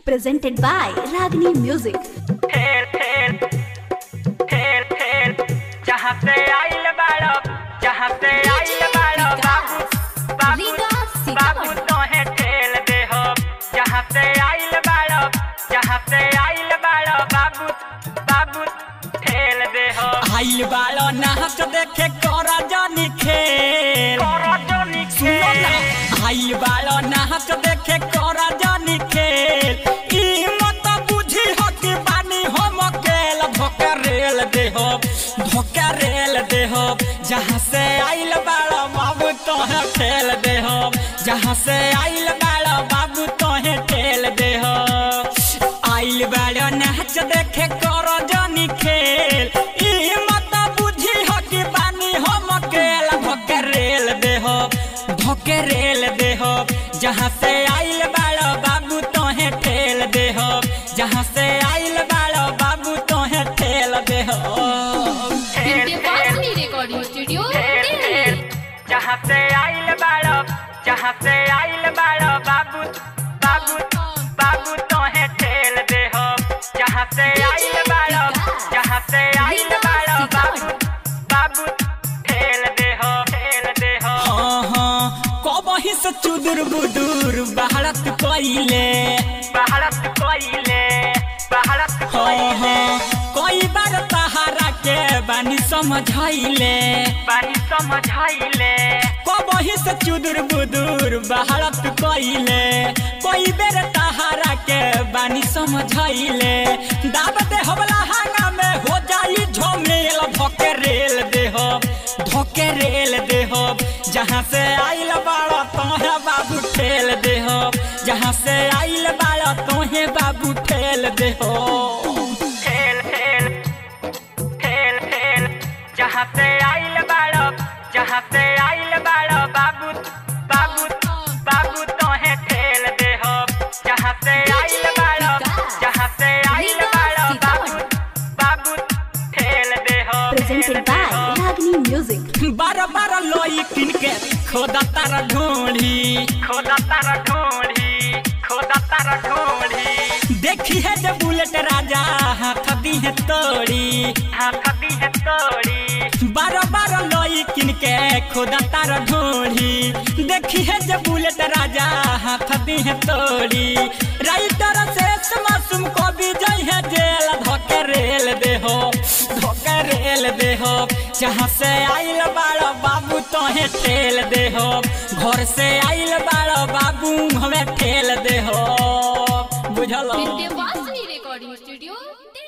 presented by Ragini Music. ठेल ठेल ठेल ठेल जहाँ से आइल बाड़ो जहाँ से आइल बाड़ो बाबू बाबू बाबू तोहे ठेल दे हो जहाँ से आइल बाड़ो जहाँ से आइल बाड़ो बाबू बाबू ठेल दे हो आइल बालो नाच देखे कर जनी खेल सुनो ना आइल बालो नाच देखे कर जनी खेल ई मत बुझी हो कि बानी हम अकेल धोके रेल दे हो धोके रेल दे हो जहाँ से आइल बालो बाबू तोहे ठेल दे हो जहाँ से आइल बालो बाबू तोहे ठेल दे हो आइल बालो नाच देखे कर जनी खेल ई मत बुझी हो कि बानी हम अकेल धोके रेल दे हो धोके रेल दे हो जहाँ से आइल बालो बाबू तोहे ठेल दे हो जहाँ से आइल बालो बाबू तोहे ठेल दे हो विद्यावासिनी रिकॉर्डिंग स्टूडियो ठेल ठेल दिल्ली जहाँ से आइल बाड़ो जहाँ से आइल बाड़ो बाबू बाबू बाबू तोहे ठेल दे हो जहाँ से आइल बाड़ो जहाँ से आइल बाड़ो बाबू बाबू ठेल दे हो ठेल दे हो हाँ हाँ कबही से चुदुर बुदुर भारत कइले भारत कोइले भारत हाँ कोइले हाँ कई बार तहारा के बानी समझाइले बानी समझाइले कबही से चुदुर बुदुर भारत कइले कई बेर तहारा के बानी समझाइले दावत हमला हांगा में हो जाई झमेल धोके रेल दे हो धोके रेल दे हो जहाँ से आइल बाड़ा तोहे बाबू ठेल दे हो जहाँ से आइल बाड़ा तोहे बाबू ठेल दे हो ठेल ठेल ठेल ठेल जहाँ से आइल बाड़ो जहाँ से आइल बाड़ो बाबू बाबू बाबू तोहे ठेल दे हो जहाँ से आइल बाड़ो जहाँ से आइल बाड़ो बाबू बाबू ठेल दे हो Presented by Ragini Music. बार बार लोई किन के खोदा तारा ढूंढी खोदा तारा ढूंढी खोदा तारा ढूंढी देखी है जब बुलेट राजा हाथ दी है तोड़ी हाथ दी है तोड़ी बार बार लोई किन के खोदा तारा ढूंढी देखी है जब बुलेट राजा हाथ दी है तोड़ी राइटर से मासूम को भी जाई है जेल धोके रेल दे हो धोके रेल दे हो जहाँ से आइल बाड़ो बाबू तोहे ठेल दे हो घर से आइल बाड़ो बाबू हमें ठेल दे हो बुझल विद्यावासिनी रिकॉर्डिंग स्टूडियो दिल्ली